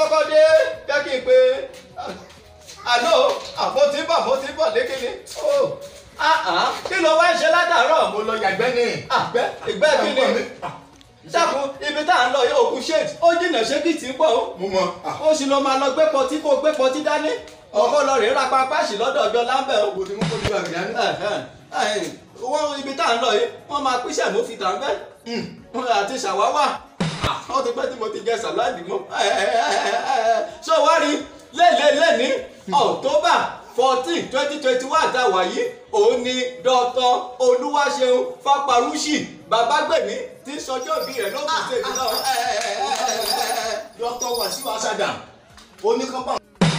kọ́kọ́ dé jẹ́ kí n pe àná àmọ́ tí ń bọ̀ mo ti ń bọ̀ lékele kí ló wá ń ṣe látàárọ̀ mo lọ yàgbẹ́ ní. àgbẹ̀ ìgbẹ́ kí ni dákun ibi tá à ń lọ yóò kú ṣéèdì ó jìnnà ṣé kì í ti ń bọ̀ ó mo mọ. ó sì lọ máa lọ gbé pọtí kó gbé pọtí dání ọkọ lọ rèé ra pápáṣì lọ́dọ̀ ọjọ́ láńbẹ̀ ó mo ti mú kó ní wàgbẹ́ dání. wọ́n ibi tá à ń lọ yìí wọ́n máa pín mo fi tà ń bẹ́ àti ṣàwáwà wọ́n ti pẹ́ tí mo ti jẹ sàláàdì mọ́ ṣé o wá rí lẹ́lẹ́lẹ́ni October fourteen twenty twenty one tá a wà yìí òun ni Dr. Olúwaṣeun Fáparúṣì Babágbèmí tí sọjọ́ bí rẹ̀ ló kù sí èdè náà. Dr. Wasiu Asadam oníkọ́pà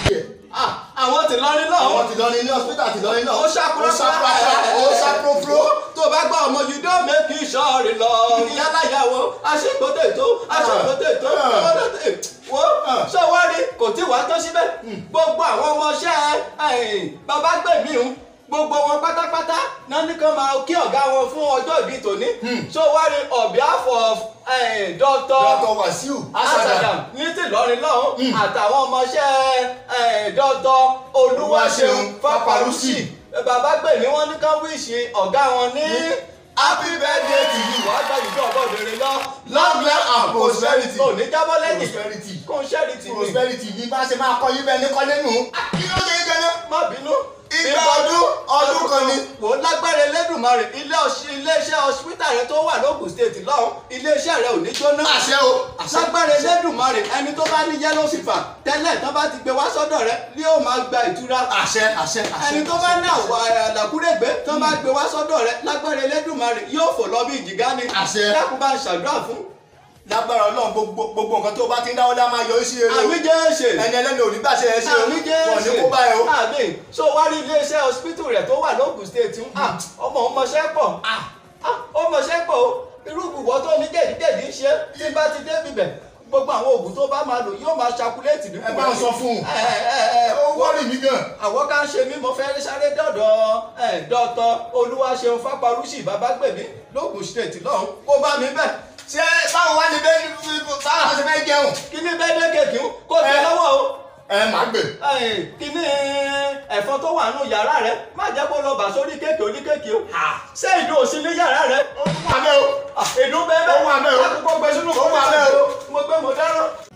àwọn ti lọrin náà. àwọn ti lọ ní ilé hospital ti lọ ní náà. ó ṣàkóso ó ṣàkóso ó ṣàkóso. tó bá gbọ́ ọmọ you don make you sure lọ yálàyàwó aṣèkótè tó aṣèkótè tó ọlọ́tẹ̀ wo ṣé wá rí kò tí wàá tó síbẹ̀ gbogbo àwọn ọmọọṣẹ́ Babágbèmí ń gbogbo wọn pátápátá náà ní kàn máa kí ọ̀gá wọn fún ọjọ́ ìbí tòní ṣé wá rí on behalf of Dr. Dr. Wasiu Asadam Asadam ní tìlọrin lọ́hùn àtàwọn ọmọọṣẹ́ Dr. Olúwaṣeun Fáparúṣì Babágbèmí wọn ní kán wíṣì ọ̀gá wọn ní happy birthday to you. wàá gba ìjọ ọgọ́dẹ̀rẹ̀ lọ. long life and prosperity. kò ní jábọ́ lẹ́yìn prosperity. kò ń ṣẹ́rì tì mí. prosperity ní bá ṣe máa kọ́ yín bẹ́ẹ̀ ní kọ́lé nù. kí ló ṣe é gẹ́gẹ́. má bínú. Igba ọdún, ọdún kan ni. wò ó lágbára Elédùmarè ilé ọṣ- iléeṣẹ́ hospital rẹ tó wà lóògùn state lọ́hùn iléeṣẹ́ rẹ ò ní jóná. àṣẹ o. àṣẹ. lágbára Elédùmarè ẹni tó bá ní yellow fever tẹ́lẹ̀ tán bá ti gbé wá sọ́dọ̀ rẹ ni yóò máa gba ìtura. àṣẹ àṣẹ àṣẹ. ẹni tó bá ní àwọ̀ àlàkúrẹ́gbẹ́ tán bá gbé wá sọ́dọ̀ rẹ lágbára Elédùmarè yóò fò lọ bí ìjìgá ni. Àṣẹ. dákun bá ń ṣàdúrà fún. lágbára Ọlọ́run gbogbo gbogbo nǹkan tó bá ti ń dáwọ́ dá máa yọrí sí eré o. àmì jẹ́ ṣe. ẹni ẹlẹ́ni ò ní gbàṣẹ ẹ ṣe o. àmì jẹ́ wọ́n ní ṣe. kó bá ẹ o. àmì so wá rí iléeṣẹ́ hospital rẹ̀ tó wà lóògùn state ń ah, ọmọ ọmọọṣẹ́ pọ̀ ah, ah, ọmọọṣẹ́ pọ̀ o irú ìwọ tó ní jẹ̀díjẹ̀dí ń ṣe tí bá ti dé bibẹ̀ gbogbo àwọn oògùn tó bá máa lò yóò máa ṣakuléètì ní ẹ bá ń sọ fún un. ẹ ẹ ẹ ó wọ́rì mí gan. àwọn kan ṣe mí mo fẹ́ sáré dọ̀dọ̀ ẹ̀ dọ́tọ̀ Olúwaṣeun Fáparúṣì Babágbèmí lóògùn state lọ́hùn kó bá mi bẹ̀ ṣé báwo wá ní bẹ́ẹ̀ báwo wá ṣe fẹ́ jẹun. kí ní bẹ́ẹ̀ dé kéèkì ń kó tẹ Ẹ. lọ́wọ́ o. ẹ máa gbè. kíní ẹ̀fọn tó wà nù yàrá rẹ má jẹ́ kó lọ bà sórí kéèkì oníkéèkì o ṣé ìdún òsì ní yàrá rẹ ó wà bẹ́ẹ̀ o. ìdún bẹ́ẹ̀ bẹ́ẹ̀ Ó wà bẹ́ẹ̀ o. àkókò gbé sínú Ó wà bẹ́ẹ̀ o. mo gbé mo dáràn